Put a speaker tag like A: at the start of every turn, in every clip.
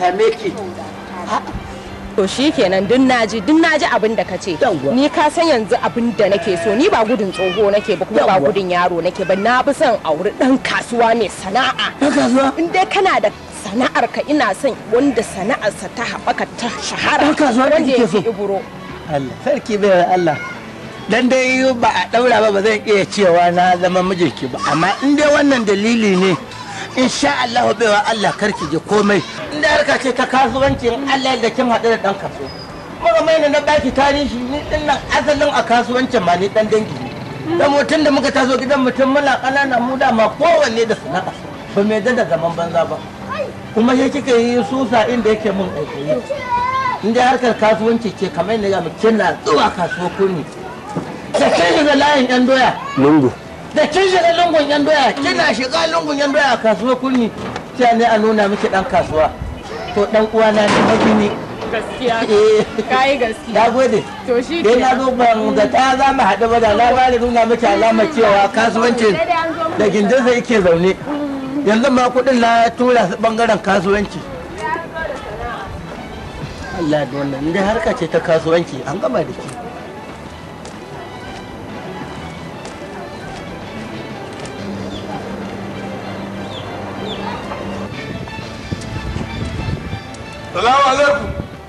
A: same ki
B: to shi kenan duk naji duk naji abin da kace
A: Yawwa.
B: ni ka san yanzu abin da nake so ni ba gudun tsoho nake ba kuma ba
A: Yawwa.
B: gudun yaro nake ba na fi son auri dan kasuwa mai sana'a
A: ɗan kasuwa
B: in dai kana da sana'ar ka ina son wanda sana'arsa ta haɓaka ta shahara
A: Dan kasuwa da
B: wanda
A: kike
B: ya
A: so?
B: fi iburo
A: Allah sarki bai Allah dan dai ba a daura ba ba zan iya cewa na zama mijinki ba amma in dai wannan dalili ne insha Allah baiwa Allah karki je komai in dai harka ce ta kasuwanci in Allah da kin haɗu da dan kaso kuma mai na baki tarihi ni din nan asalin a kasuwancin ma ni dan dangi ne da mutum da muka taso gidan mutum muna ƙanana mu dama kowanne da sana'a ba mai da zaman banza ba kuma sai kika yi susa inda yake mun aiki in dai harkar kasuwanci ce kamar yadda ga kina zuwa kasuwa kurmi da kin shiga layin yan doya
C: lungu
A: da kin shiga lungun yan doya kina shiga lungun yan doya a kasuwa kurmi sai ne a nuna miki dan kasuwa to dan uwana ne magini
B: gaskiya
A: eh
B: kai gaskiya
A: na gode
B: to shi
A: dai na zo ban ga ta za mu haɗu ba da na ba da nuna miki alamar cewa kasuwancin da gindinsa yake zaune yanzu ma kuɗin na tura su ɓangaren kasuwanci Allah da wannan inda harka ce ta kasuwanci an gama da ke
D: Salamu alaikum.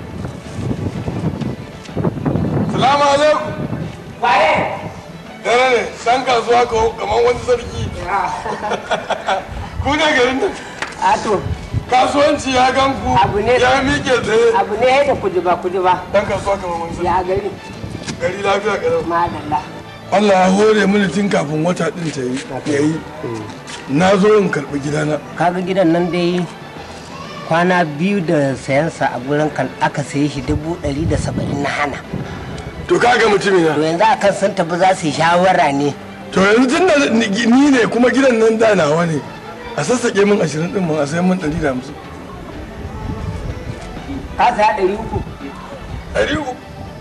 D: Salamu alaikum.
A: waye
D: Dare ne, san kasuwa ko kamar wani sarki. Ku ne garin nan.
A: ato
D: Kasuwanci ya gan ku
A: Abu ne-
D: ya miƙe tsaye.
A: abu ne da kujiba kujiba
D: Dan kasuwa kamar wani sarki.
A: ya gari
D: Gari lafiya kalau.
A: madalla
D: Allah ya hore mini tun kafin wata ɗin ta yi. Ya yi. Na zo in karɓi gidana.
E: kaga gidan nan dai kwana biyu da sayansa a gurin kan aka saye shi dubu ɗari da saba'in na hana
D: To kaga mutumin
E: to
D: na.
E: yanzu a kan sun tafi za su yi shawara ne
D: To yanzu tun da ni ni ne kuma gidan nan da nawa ne. A sassaƙe min ashirin ɗin mun a sayan min ɗari da hamsin.
E: ka saya ɗari uku
D: ɗari uku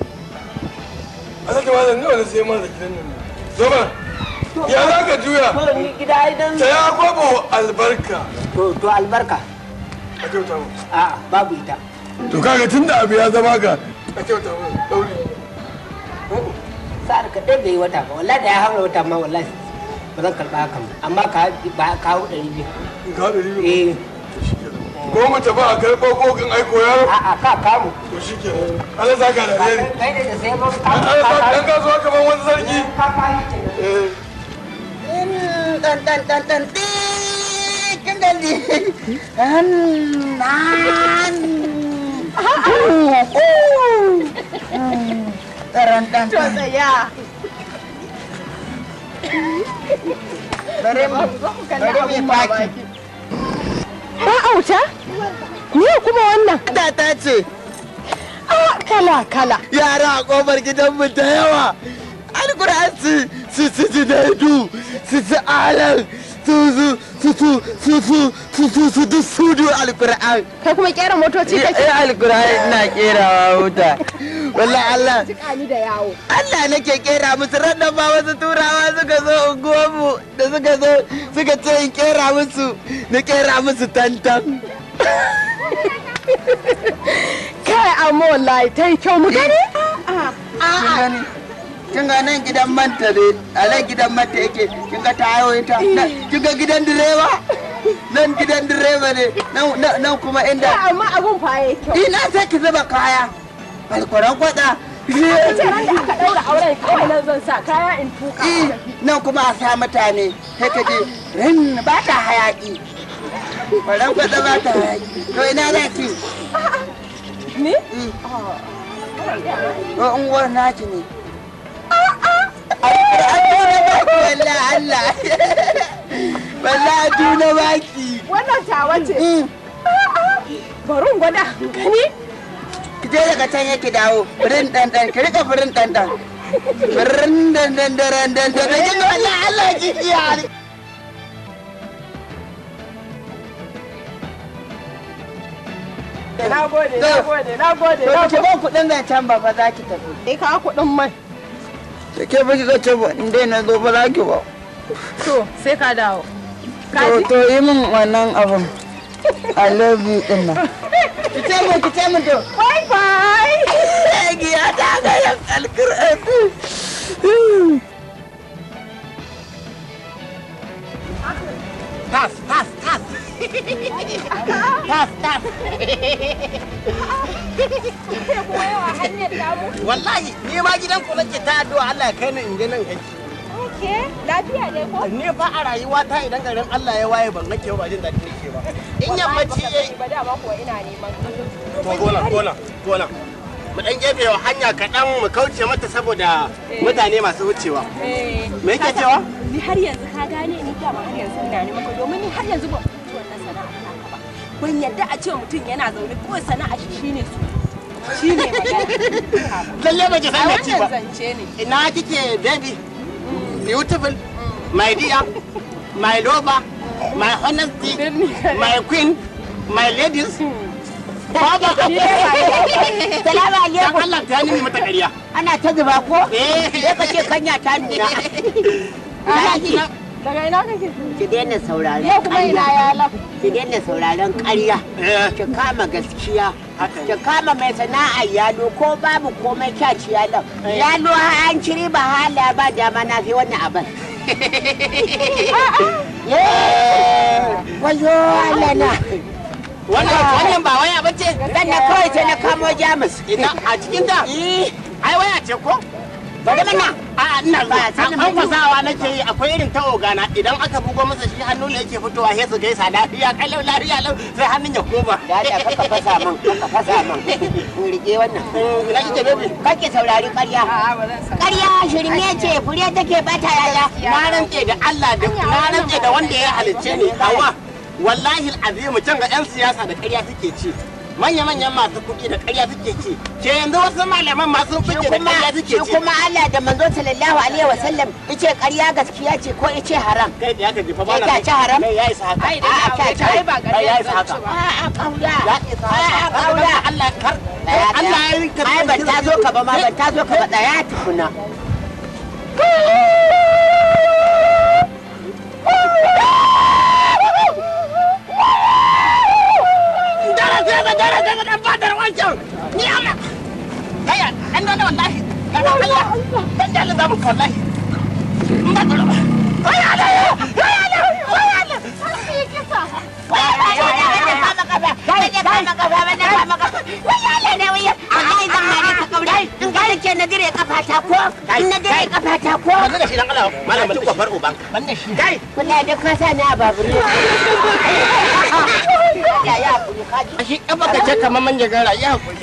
D: a sake ma zan nawa na sai ma da gidan nan zo mana ya za ka juya
E: to ni gida idan
D: ta ya kwabo albarka
E: to to albarka
D: a kyauta mu
E: a babu ita
D: to kaga tun da abu ya zama ka a kyauta mu ɗauri
E: sa'ar ka ɗaya bai yi wata ba wallahi da ya haura wata ma wallahi ba zan karɓa hakan ba amma ka ba kawo ɗari biyu
D: in ka ɗari biyu
E: eh
D: ko mu tafi a karɓo kokin aiko yaro
E: a a ka kamu
D: to shi ke Allah za ka da alheri
E: kai ne da sai ba ka
D: Allah sa ɗan kasuwa kamar wani sarki
E: ka kawo
D: eh
A: dan dan dan dan kin gandi an nan taran dan
B: to tsaya
A: bare mu bare mu baki
B: ba auta ni kuma wannan
A: da ta ce
B: ah kala kala
A: yara a kofar gidanmu da yawa alkur'an su su su su daidu su su alan su su su su su su su su su duk su du alkur'an
B: kai kuma kera motoci kake
A: eh alkur'an ina kerawa wuta wallahi Allah
B: jika ni da yawo
A: Allah nake kera musu rannan ba wasu turawa suka zo unguwarmu da suka zo suka ce in kera musu na kera musu tantan
B: kai amma wallahi ta yi kyau mu gani
A: kin gani kin ga nan gidan manta ne a nan gidan manta yake kin ga tayo ita Nan- kin ga gidan direba nan gidan direba ne nan- nan nan kuma inda
B: amma abun fa yayi kyau
A: ina sai ki zuba kaya alkuran kwada
B: ce ran da aka daura auren kawai nan zan sa kaya in tuka
A: Eh, nan kuma a sa mutane sai ka je rin ba ta hayaki kwaran kwada ba ta hayaki to ina za ki
B: ni
A: ko unguwar naki ne a tuna baki wallahi Allah wallahi tuna baki
B: wannan tawa ce
A: Mm.
B: bari in gwada gani
A: ki je daga can yake dawo firin dan dan ki rika firin dan dan firin dan dan dan dan dan dan kin wallahi Allah ki iya
B: na gode na gode na gode
A: to
B: na
A: ki
B: gode
A: ba kuɗin zancen ba fa za ki tafi
B: sai ka kuɗin mai
A: da ke ba ki ga ce ba in dai na zo ba za ki ba
B: to sai ka dawo
A: to to yi min wannan abin I love you din nan ki ce mu ki ce mu to
B: bye bye
A: giya ta ga yan alkur'an
E: tas tas tas tas tas
B: sai kuma yawa hanyar damu
E: wallahi ni ma gidan ku nake ta addu'a Allah ya kai ni in je nan ganki
B: ke lafiya ne ko
E: ni fa a rayuwa ta idan garin Allah ya waye ban nake ba jin daɗi nake ba in yammaci yayi
B: ba dama kuwa ina neman ka.
E: to gola gola gola mu dan gefe wa hanya kaɗan mu kauce mata saboda mutane masu wucewa
B: Eh,
E: me yake
B: ka
E: cewa
B: san, ni har yanzu ka gane ni dama har yanzu ina neman ka domin ni har yanzu ban fahimci wannan sana'a taka ba ban yadda a ce mutum yana zaune kawai sana'a shi shine su shine magana
E: lalle ba ki
B: a
E: san me ci ba
B: wannan zance ne
E: ina kike baby beautiful my dear my lover my honesty my queen my ladies Baba,
C: Salamu
E: dan
C: alaikum.
E: Allah ta ni mata ƙarya.
C: Ana ta zuba ko?
E: Eh,
C: Sai ka ce kanya ta nuna. Alhaji,
B: daga ina kake
C: ki daina sauraron
B: ne kuma ina
C: ƙarya.
B: yala
C: Ki daina sauraron ƙarya.
E: eh,
C: Ki kama gaskiya.
E: haka
C: Ki kama mai sana'ar yalo ko babu komai kyaci yalon. Yalo har an ciri ba hala ba dama na fi wannan abin. Wayo Allah na.
E: Wannan wannan ba waya bace.
C: Dan na kawai sai na kamo Jamus.
E: Ina a cikin ta.
C: Eh,
E: Ai waya ce ko?
C: bari mana.
E: A ina
C: Ba,
E: zuwa.
C: sai na
E: An fasawa nake yi akwai irin ta ogana idan aka bugo masa shi hannu ne yake fitowa sai su gaisa lafiya kalau lafiya lau sai hannun ya koma.
C: Da Allah kaka fasa min, kaka fasa min. In rike wannan.
E: Eh, Ina kike baby?
C: Kake saurari ƙarya.
B: a'a ba zan sa
C: Ƙarya shirme ce, fure take bata yaya.
E: Na rantse da Allah da na rantse da wanda ya halicce ni hawa. Wallahi azimu can ga 'yan siyasa da ƙarya suke ci. Manya-manyan masu kuɗi da ƙarya suke ci. Ke yanzu wasu malaman masu
C: Shi
E: kuɗi da
C: kuma,
E: ƙarya
C: shi
E: suke ci.
C: kuma Allah da manzo sallallahu alaihi wa sallam yace ƙarya gaskiya ce ko yace haram.
E: Kai da ya ka jefa ba
C: Kai ka ci haram?
E: Kai ya isa haka.
B: ai da
C: A'a,
B: ya
C: kai,
B: aure ka ai ba
E: kai, ya
B: ƙarya
E: isa
B: zan ci
E: haka.
B: ba
C: A'a kauda.
E: Ya isa
C: A'a
E: haka.
C: kauda.
E: Allah kar.
C: Tsaya,
E: Allah
C: tsaya.
E: ya rinka.
C: Ai ban ta zo ka ba ma ban ta zo ka ba tsaya tukuna.
E: Dara sai ga dara sai ga dan fadar wancan. Ni Allah. Kaya dan dole wallahi. Kana Allah. Dan dole zamu wallahi. Ba dole ba. Ai Allah. Ai Allah. Ai Allah. Banda da shi dan Allah. Malam ci kofar uban. Banda shi. Kai. Shi kafa ka ce kamar manja gara ya hakuri.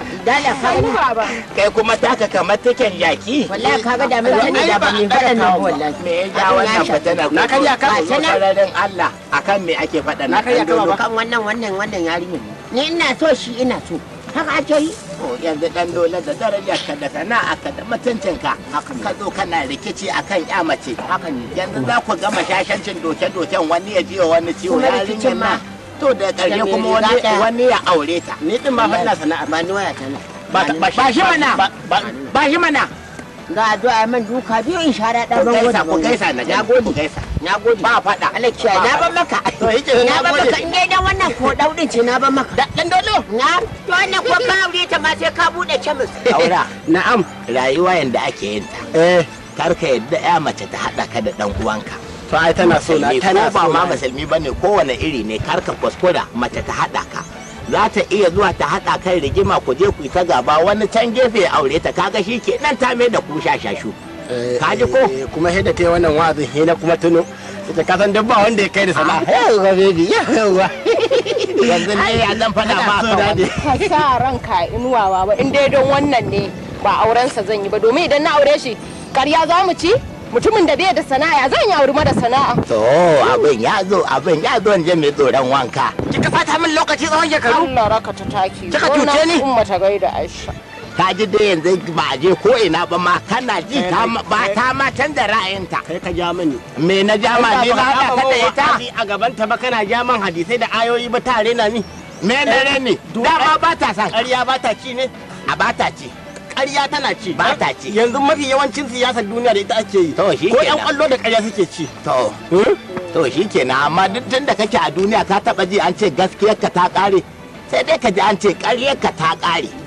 E: Kai kuma taka kamar taken jaki.
C: Wallahi kaga da mun sani da ba mu faɗa nan ba wallahi.
E: Me ya ja wannan fatanar?
C: Na karya ka?
E: Ba sararin Allah akan me ake faɗa na karya ka ba.
C: kan wannan wannan wannan yarinya ni ina so shi ina so haka ake yi
E: Oh, yanzu dan dole da darajar ka da sana'a ka da mutuncin ka ka zo kana rikici akan ya mace
C: haka ne
E: yanzu za ku gama shashancin doke-doken wani ya ji wa wani ciwo
C: Kuma
E: yarinyar
C: rikicin ma.
E: ma to da ƙarshe
C: Da me
E: kuma
C: riga
E: wani
C: ɗaya.
E: wani ya aure ta ni din ma fa ina sana'ar
C: ba ni waya ta nan
E: ba shi mana ba shi mana
C: ga addu'a man duka biyu in shara da
E: ku
C: ban
E: gaisa
C: gode
E: ku gaisa na
C: na
E: gani
C: gode
E: ku gaisa
C: na gode
E: ba faɗa
C: Allah kiyaye na ban maka
E: to yake
C: na
E: na
C: ban maka
E: gode
C: in dai dan wannan ko daudin ce na ban maka
E: dan dole
C: na to wannan ko ka aure ta ma sai ka bude kemis
E: aura na'am rayuwa yanda ake yin ta eh kar ka yadda ya mace ta haɗa ka da dan uwanka
A: to ai tana so na
E: musulmi
A: tana
E: ko ba
A: so
E: ma
A: na
E: musulmi bane kowane iri ne kar ka kuskura mace ta haɗa ka za ta iya zuwa ta haɗa kai rigima ku je ku yi ta gaba wani can gefe ya aure ta kaga shi ke nan ta mai da ku shashashu Ka ji ko?
A: Eh, kuma heda ta yi wannan wa'azin he na kuma tuno ita ka san duk ba wanda ya kai da sana'a yawa baby yawa
E: yanzu ne ya zan faɗa ba
A: so
E: ka
A: dadi
B: ka sa ranka inuwawa ba in dai don wannan ne ba aurensa zan yi ba domin idan na aure shi karya za mu ci mutumin da bai da sana'a zan yi auri mara sana'a
E: to abin ya zo abin ya zo je mai tsoron wanka kika fata min lokaci tsawon shekaru
B: Allah raka ta taki
E: Kika cuce ni?
B: umma ta gaida Aisha
E: ka ji dai yanzu ba a je ko ina ba ma kana ji ta ma- ba ta ma canza ra'ayinta
A: kai ka ja mani
E: me na jama ne ba haɗa ka da ita
A: a gaban ta ba kana ja man hadisai da ayoyi ba tare na ni
E: me na ne dama ba ta san
A: ƙarya ba ta ci ne
E: a ba ta ce
A: ƙarya tana ci
E: Ba ta ci.
A: yanzu mafi yawancin siyasar duniya da ita ake yi
E: To, shi
A: ko
E: kenan.
A: yan kwallo da ƙarya suke ci
E: to to shi kenan amma duk tun da kake a duniya ka taba ji an ce gaskiyar ka ta kare
C: sai dai ka ji an ce ƙarye ka ta ƙare